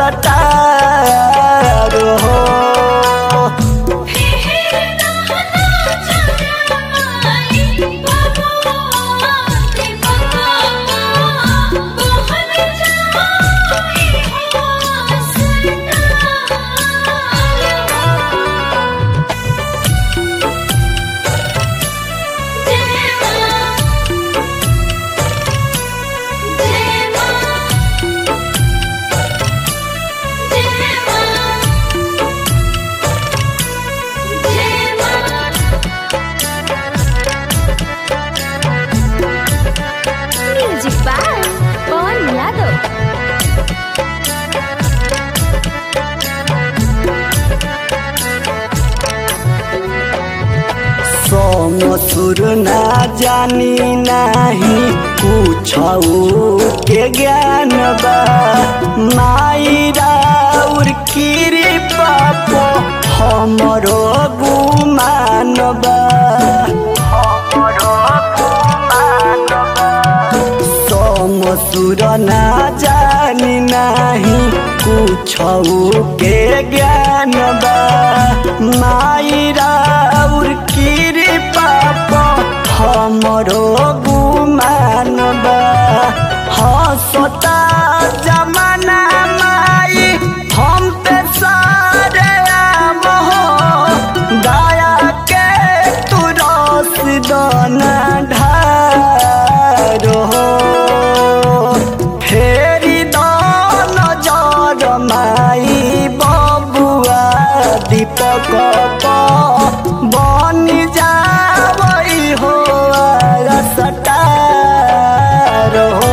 star हो music by Pawan Yadav सोम सुर ना जानी नाही कुछ के ज्ञान बा मायरा उर कृपा पो हमरो गुमान बा हमरो गुमान बा सोम सुर ना जानी नाही कुछ के ज्ञान बा मायरा उर कृपा पो हमरो गुमान बा हसता जमाना माई हम पे सारे आम हो दया के तू रस दाना ढार हो फेरी दान जर माई बबुआ दीपक बनी जावई हो सटार हो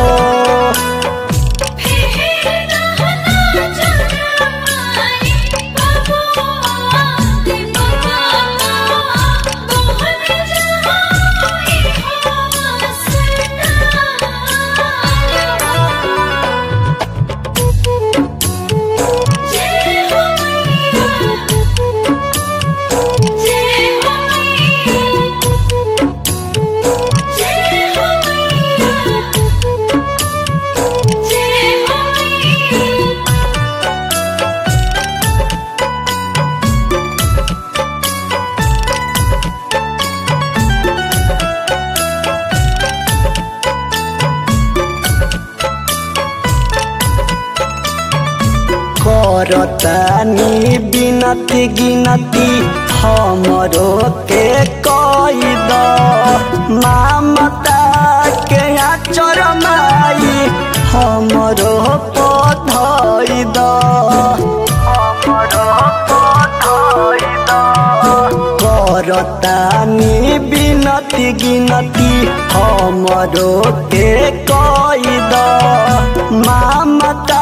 करतानी बिनती गिनती हमरो के कई द मामता के आचर माई हमरो पधई द हमरो पधई द करतानी बिनती गिनती हमरो के कई द मामता